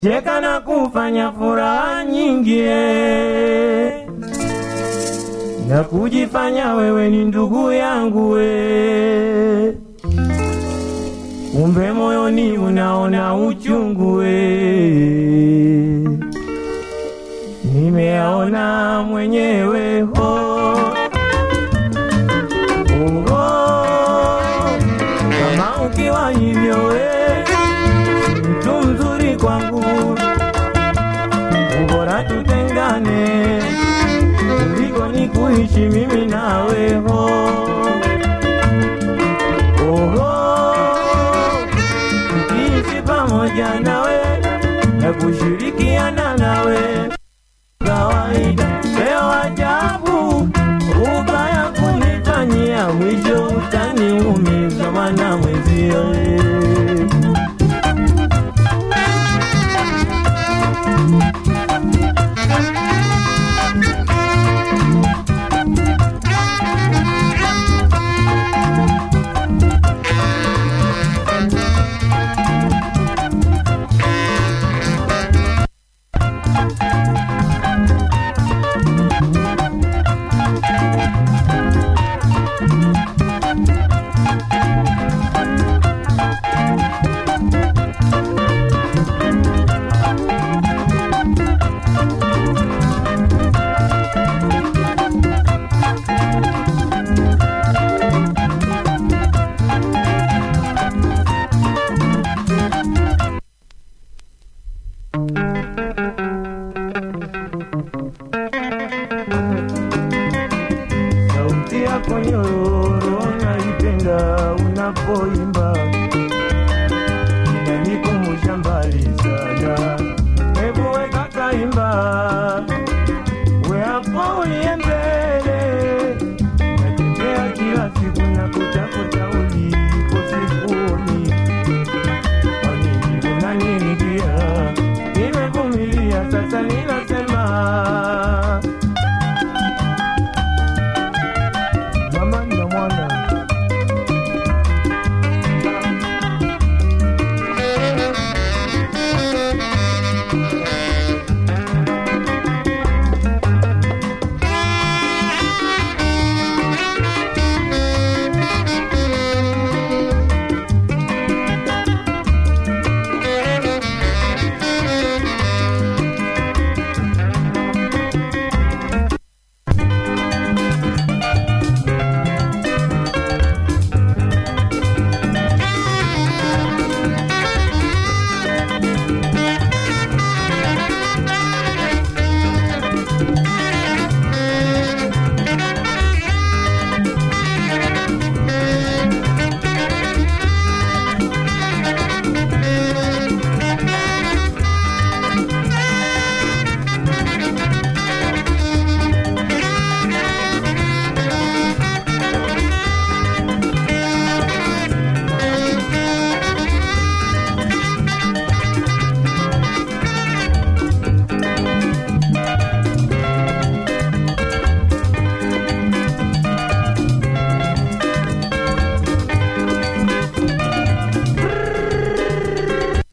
cheka na kufanya furaha nyingi eh, na kujifanya wewe ni ndugu yangu we, kumbe moyoni unaona uchungu we, nimeaona mwenyewe ho Oho, kama ukiwa hivyo we mtu mzuri kwangu, ubora tutengane kuliko ni kuishi mimi nawe ho. Oho, tukiishi pamoja nawe na kushirikiana nawe kawaida, leo ajabu ubaya kunifanyia, mwisho utaniumiza mwana mwenzio eh. Sauti yako nyororo naipenda unapoimba, inanikumbusha mbali sana. Hebu weka kaimba, we hapo uliye mbele, natembea kila siku na kutafuta ulipo sikuoni. Kwa nini unanililia? Nimevumilia sasa, ninasema mama na mwana